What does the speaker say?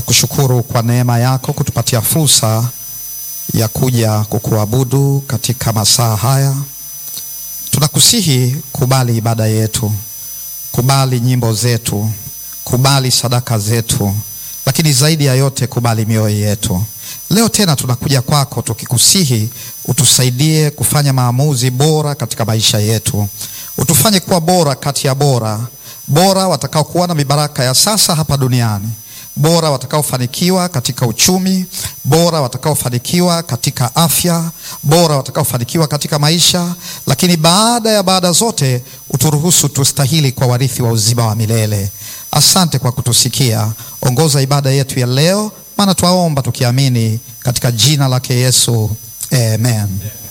Tunakushukuru kwa neema yako kutupatia fursa ya kuja kukuabudu katika masaa haya. Tunakusihi kubali ibada yetu, kubali nyimbo zetu, kubali sadaka zetu, lakini zaidi ya yote kubali mioyo yetu. Leo tena tunakuja kwako tukikusihi utusaidie kufanya maamuzi bora katika maisha yetu, utufanye kuwa bora kati ya bora, bora watakaokuwa na mibaraka ya sasa hapa duniani bora watakaofanikiwa katika uchumi, bora watakaofanikiwa katika afya, bora watakaofanikiwa katika maisha, lakini baada ya baada zote uturuhusu tustahili kwa warithi wa uzima wa milele. Asante kwa kutusikia. Ongoza ibada yetu ya leo, maana twaomba tukiamini katika jina lake Yesu, amen.